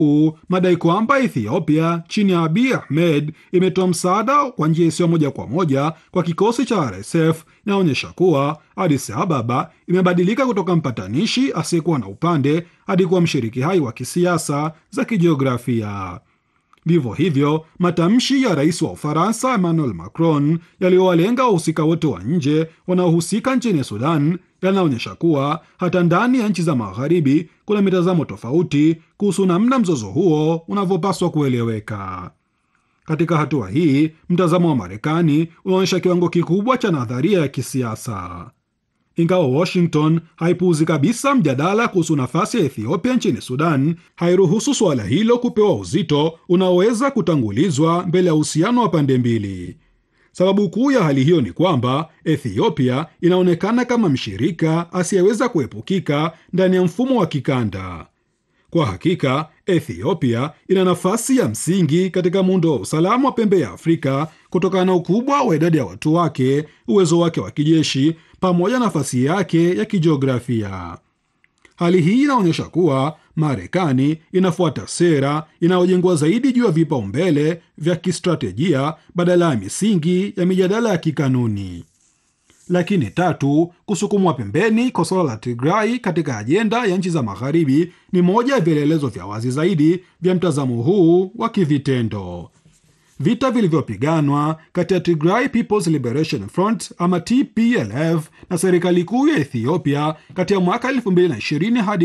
u madai kwamba Ethiopia chini ya Abiy Ahmed imetoa msaada kwa njia isiyo moja kwa moja kwa kikosi cha RSF inaonyesha kuwa Addis Ababa imebadilika kutoka mpatanishi asiyekuwa na upande hadi kuwa mshiriki hai wa kisiasa za kijiografia. Vivyo hivyo matamshi ya rais wa Ufaransa Emmanuel Macron yaliyowalenga wahusika wote wa nje wanaohusika nchini Sudan yanaonyesha kuwa hata ndani ya nchi za magharibi kuna mitazamo tofauti kuhusu namna mzozo huo unavyopaswa kueleweka. Katika hatua hii, mtazamo wa Marekani unaonyesha kiwango kikubwa cha nadharia ya kisiasa. Ingawa Washington haipuuzi kabisa mjadala kuhusu nafasi ya Ethiopia nchini Sudan, hairuhusu suala hilo kupewa uzito unaoweza kutangulizwa mbele ya uhusiano wa pande mbili. Sababu kuu ya hali hiyo ni kwamba Ethiopia inaonekana kama mshirika asiyeweza kuepukika ndani ya mfumo wa kikanda. Kwa hakika, Ethiopia ina nafasi ya msingi katika muundo wa usalama wa pembe ya Afrika kutokana na ukubwa wa idadi ya watu wake, uwezo wake wa kijeshi, pamoja na nafasi yake ya kijiografia. Hali hii inaonyesha kuwa Marekani inafuata sera inayojengwa zaidi juu ya vipaumbele vya kistratejia badala ya misingi ya mijadala ya kikanuni. Lakini tatu, kusukumwa pembeni kwa suala la Tigray katika ajenda ya nchi za magharibi ni moja ya vielelezo vya wazi zaidi vya mtazamo huu wa kivitendo. Vita vilivyopiganwa kati ya Tigray People's Liberation Front ama TPLF na serikali kuu ya Ethiopia kati ya mwaka 2020 hadi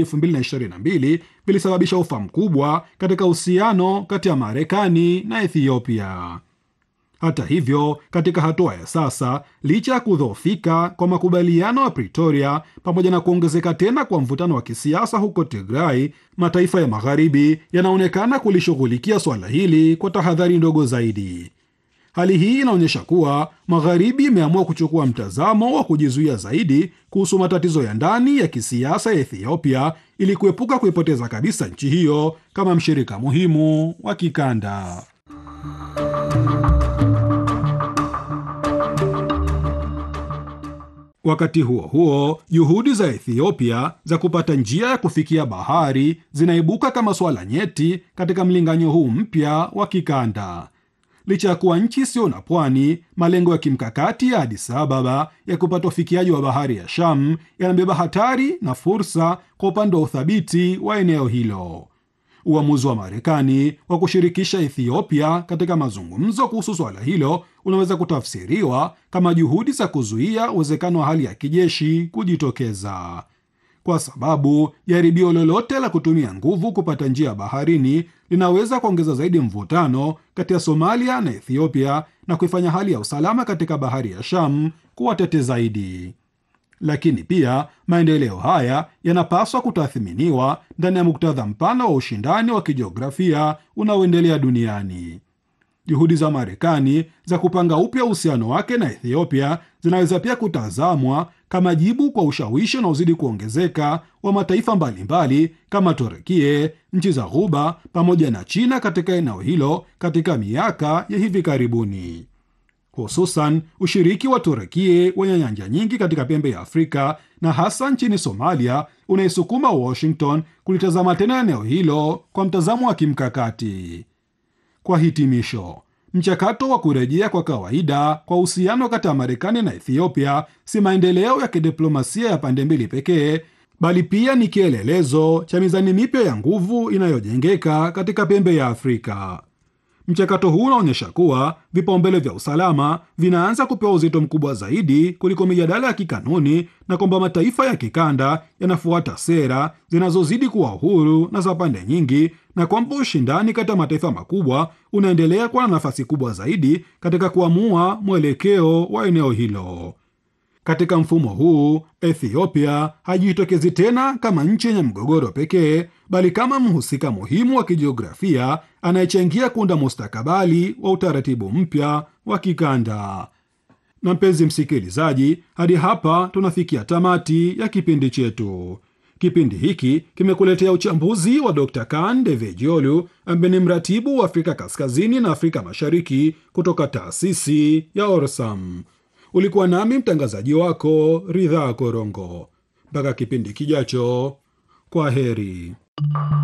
2022 vilisababisha ufa mkubwa katika uhusiano kati ya Marekani na Ethiopia. Hata hivyo, katika hatua ya sasa, licha ya kudhoofika kwa makubaliano ya Pretoria pamoja na kuongezeka tena kwa mvutano wa kisiasa huko Tigray, mataifa ya magharibi yanaonekana kulishughulikia swala hili kwa tahadhari ndogo zaidi. Hali hii inaonyesha kuwa magharibi imeamua kuchukua mtazamo wa kujizuia zaidi kuhusu matatizo ya ndani ya kisiasa ya Ethiopia ili kuepuka kuipoteza kabisa nchi hiyo kama mshirika muhimu wa kikanda. Wakati huo huo, juhudi za Ethiopia za kupata njia ya kufikia bahari zinaibuka kama swala nyeti katika mlinganyo huu mpya wa kikanda. Licha ya kuwa nchi isiyo na pwani, malengo ya kimkakati ya Addis Ababa ya kupata ufikiaji wa bahari ya Sham yanabeba hatari na fursa kwa upande wa uthabiti wa eneo hilo. Uamuzi wa Marekani wa kushirikisha Ethiopia katika mazungumzo kuhusu swala hilo unaweza kutafsiriwa kama juhudi za kuzuia uwezekano wa hali ya kijeshi kujitokeza, kwa sababu jaribio lolote la kutumia nguvu kupata njia ya baharini linaweza kuongeza zaidi mvutano kati ya Somalia na Ethiopia na kuifanya hali ya usalama katika bahari ya Sham kuwa tete zaidi. Lakini pia maendeleo haya yanapaswa kutathminiwa ndani ya muktadha mpana wa ushindani wa kijiografia unaoendelea duniani. Juhudi za Marekani za kupanga upya uhusiano wake na Ethiopia zinaweza pia kutazamwa kama jibu kwa ushawishi unaozidi kuongezeka wa mataifa mbalimbali kama Turukie, nchi za Ghuba pamoja na China katika eneo hilo katika miaka ya hivi karibuni hususan ushiriki wa Turukie wenye nyanja nyingi katika pembe ya Afrika na hasa nchini Somalia unaisukuma Washington kulitazama tena eneo hilo kwa mtazamo wa kimkakati. Kwa hitimisho, mchakato wa kurejea kwa kawaida kwa uhusiano kati ya Marekani na Ethiopia si maendeleo ya kidiplomasia ya pande mbili pekee, bali pia ni kielelezo cha mizani mipya ya nguvu inayojengeka katika pembe ya Afrika. Mchakato huu unaonyesha kuwa vipaumbele vya usalama vinaanza kupewa uzito mkubwa zaidi kuliko mijadala ya kikanuni na kwamba mataifa ya kikanda yanafuata sera zinazozidi kuwa huru na za pande nyingi, na kwamba ushindani kati ya mataifa makubwa unaendelea kuwa na nafasi kubwa zaidi katika kuamua mwelekeo wa eneo hilo. Katika mfumo huu, Ethiopia hajitokezi tena kama nchi yenye mgogoro pekee, bali kama mhusika muhimu wa kijiografia anayechangia kuunda mustakabali wa utaratibu mpya wa kikanda. Na mpenzi msikilizaji, hadi hapa tunafikia tamati ya kipindi chetu. Kipindi hiki kimekuletea uchambuzi wa Dr. Kan Devejiolu ambaye ni mratibu wa Afrika Kaskazini na Afrika Mashariki kutoka taasisi ya Orsam. Ulikuwa nami mtangazaji wako Ridhaa Korongo. Mpaka kipindi kijacho, kwa heri.